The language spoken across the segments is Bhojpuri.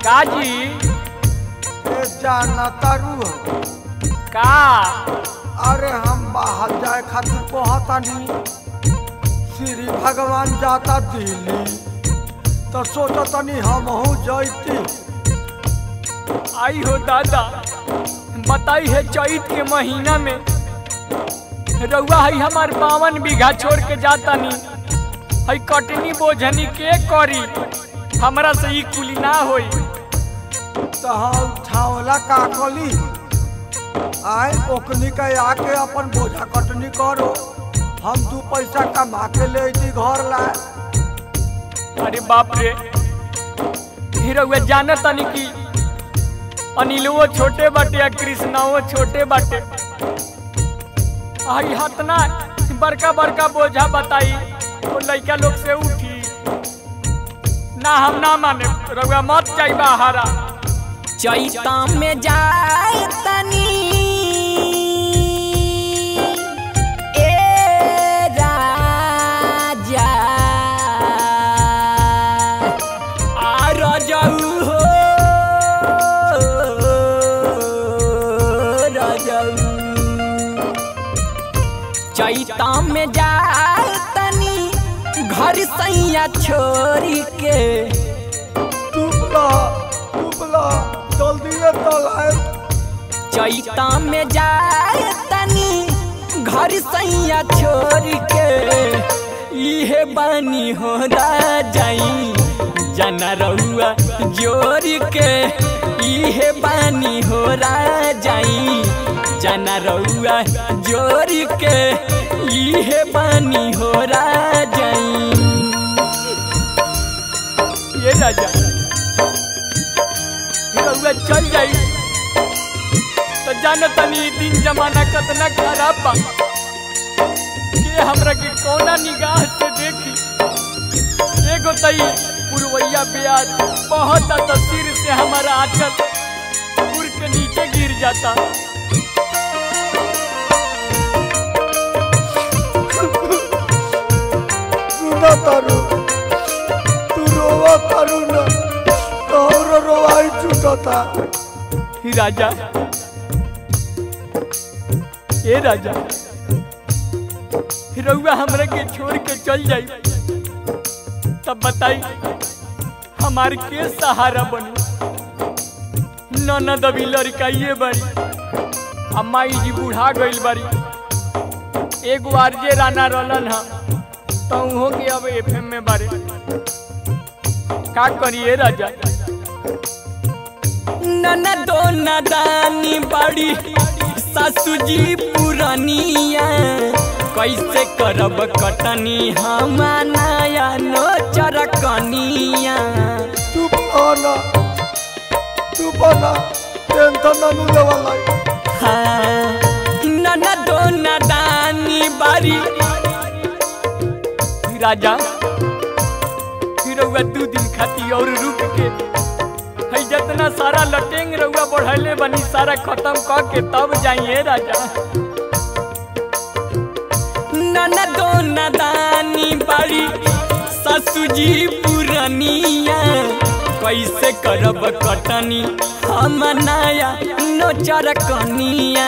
काजी ए जाना तारू हो। का अरे हम बाहर जाए खातिर कहतानी श्री भगवान जाता दिल्ली तो सोचतनी हमहू जैती आई हो दादा बताई है चैत के महीना में रउआ है हमार बावन बीघा छोड़ के जाता नी है कटनी बोझनी के करी हमरा से ई कुली ना होई तो हम छावला का कली आए ओकनी के आके अपन बोझा कटनी करो हम दू पैसा कमा के ले अइती घर लाए अरे बाप रे ही रउआ जानत तनी कि अनिलवो छोटे बाटे या कृष्णाओ छोटे बाटे आई हतना बड़का बड़का बोझा बताई तो लइका लोग से उठी ना हम ना माने रउआ मत जाई बाहरा चैता में जाए तनी ए राजा आ रजऊ हो रजऊ चैता में जाए तनी घर सैया छोड़ी के टुपला टुपला जल्दी तल आए चैता में जाए तनी घर सैया छोड़ के इहे बानी हो जाई जना रउआ जोड़ के इहे बानी हो जाई जना रउआ जोड़ के इहे बानी हो जाई ये राजा ही रउआ चल जाई तो जान तनी ई दिन जमाना कतना खराब बा के हमरा के कौना निगाह से देखी एगो तई पुरवैया ब्याज बहुत तस्वीर से हमारा आंचल पुर के नीचे गिर जाता सुना तारू तू रोवा तारू न तोहरो रोवाई छूटता ही राजा ए राजा ही रउआ हमरा के छोड़ के चल जाई तब बताई हमार के सहारा बनी ननद अभी लड़काइए बारी अम्माई जी बूढ़ा गइल बारी एगो आरजे राना रहलन हा तो हो के अब एफएम में बारे का करिए राजा ननदो नदानी बड़ी ससुजी पुरनिया कैसे करब कटनी हम नया नो चरकनिया तू बना तू बना टेंशन ना लेवाला हाँ ननदो नदानी बड़ी राजा फिर रउआ दू दिन खाती और रुक के है जितना सारा लटेंग रउआ बढ़ले बनी सारा खत्म क के तब जाइए राजा ननदो नदानी बड़ी ससुजी पुरनिया कैसे करब कटनी हम नया नो चरकनिया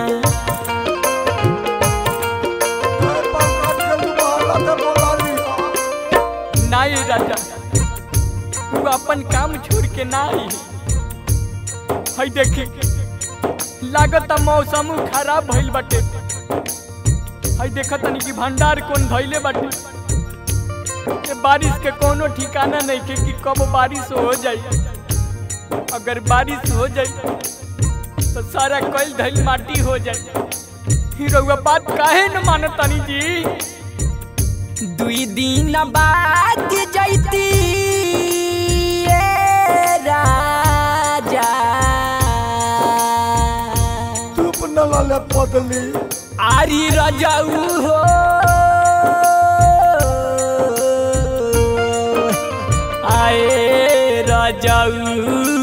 ना ये राजा तू अपन काम छोड़ के ना आई है देखी लागत मौसम खराब भइल बाटे है देखत तनी कि भंडार कौन धइले बाटे ये बारिश के कोनो ठिकाना नहीं के कि कब बारिश हो जाई अगर बारिश हो जाई तो सारा कल धइल माटी हो जाई ही रउआ बात काहे न मानत तनी जी दुई दिन बाद जैती ए राजा तू न लाले पदली आरी रजाऊ हो आए रजाऊ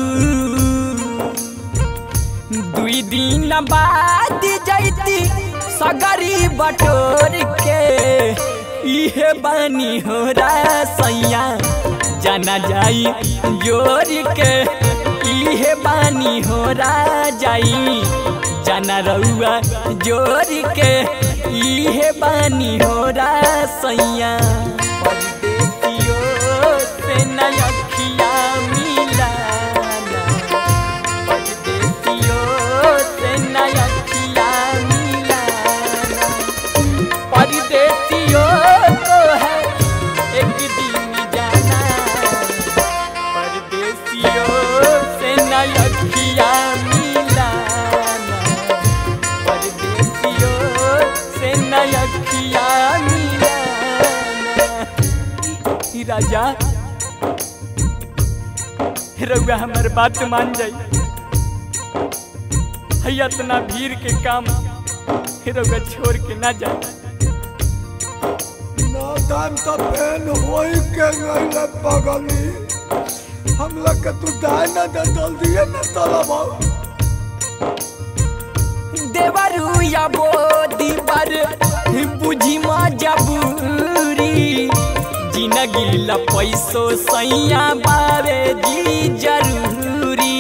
दुई दिन बाद जैती सगरी बटोर के इहे बानी हो रा सैया जाना जाई जोर के इहे बानी हो जाई जाना रउआ जोर के इहे बानी हो सैया परदेसियों से न अखिया मिलाना परदेसियों से न अखिया मिलाना परदेसियों को है एक दिन जाना परदेसियों से न अखिया मिलाना परदेसियों से न अखिया मिलाना ई राजा रउआ हमर बात मान जाई हैया इतना भीड़ के काम रउआ छोड़ के ना जाए ना टाइम तो पेन होई के गईले पगली हम लोग के तू जाए ना दे जल्दी ना तलब देवरू या बोदी पर बुझी मजबूरी जिंदगी ला पैसो सैया बारे जी जरूरी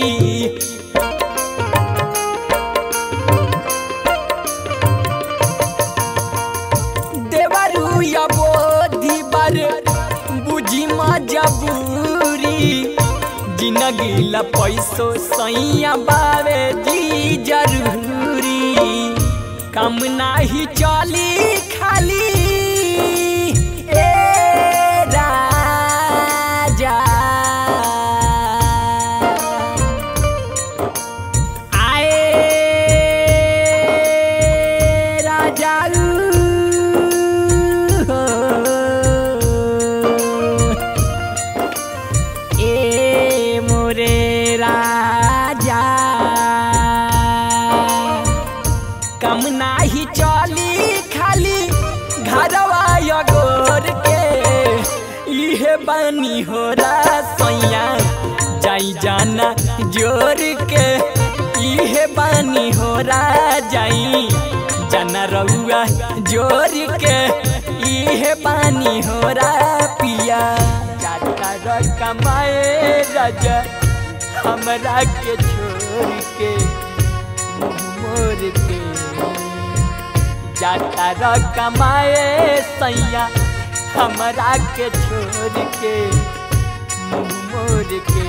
देवरू या बोधी बर बुझी मजबूरी जिंदगी ला पैसो सैया बावे जी जरूरी कम नाही चली खाली ए राजा आए राजा ए मोरे राजा कम नाही चली खाली घरवा गोर के इहे बनी हो सैया जाई जाना जोर के इहे बनी हो जाई जाना रउआ जोर के इहे पानी हो पिया जाता र कमाए राजा हमरा के छोड़ के मुँह मोर के जाता र कमाए सैया हमरा के छोड़ के मुँह मोर के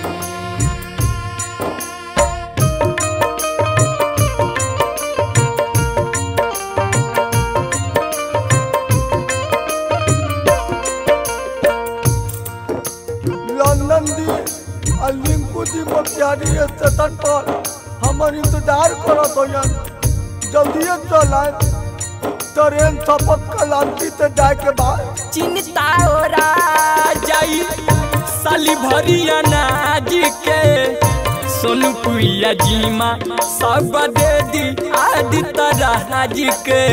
लंदन दी और लिंकू जी मोतिहारी स्टेशन पर हमर इंतजार करत हो जल्दी चल आए ट्रेन सपत कलांती से जाए के बाद चिंता ओरा जाई साली भरी अनाज के सोनू पुइया जीमा सब दे दी आदि तरह के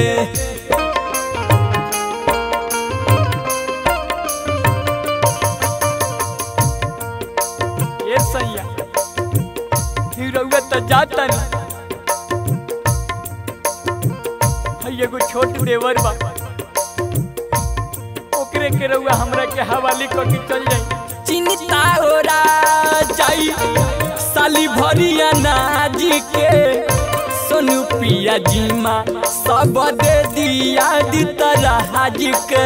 ए सैया ही रउआ त जाता नहीं हई एगो छोट देवर बा ओकरे के रउआ हमरा के हवाले क के चल जाई चिंता ओरा जाई साली भरी अनाज के सोनू पिया जीमा सब दे दी आदि तरह के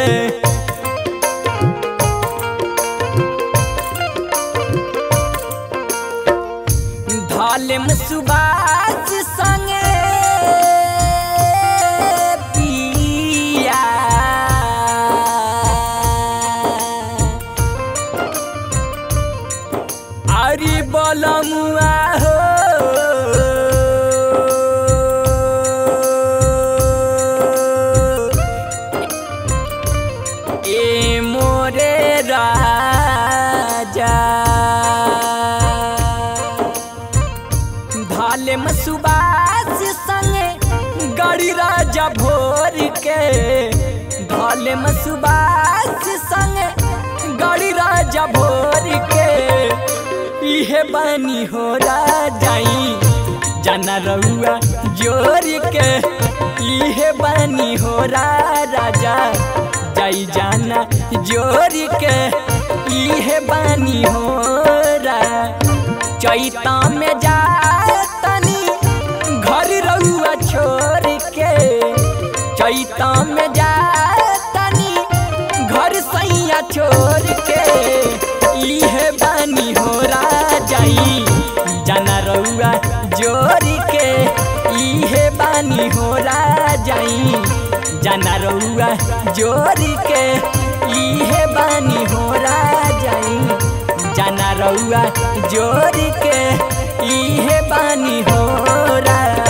धालेम सुबास संगे पिया अरे बलमुआ हो ए मोरे राजा भाले में सुबास संगे गड़ी राजा भोर के भाले में सुबास संगे गड़ी राजा भोर के इहे बानी हो जाई जाना रउआ जोर के इहे बानी हो राजा जाई जाना जोर के इहे बानी हो रा चैता में जा तनी घर रहुआ छोड़ के चैता में जा तनी घर सैया छोड़ के इहे बानी हो रा जाई जाना रहुआ जोड़ के इहे बानी हो रा जाई जाना रहुआ जोड़ के इहे बानी हो रा जाई जाना रहुआ जोड़ के इहे बानी हो रा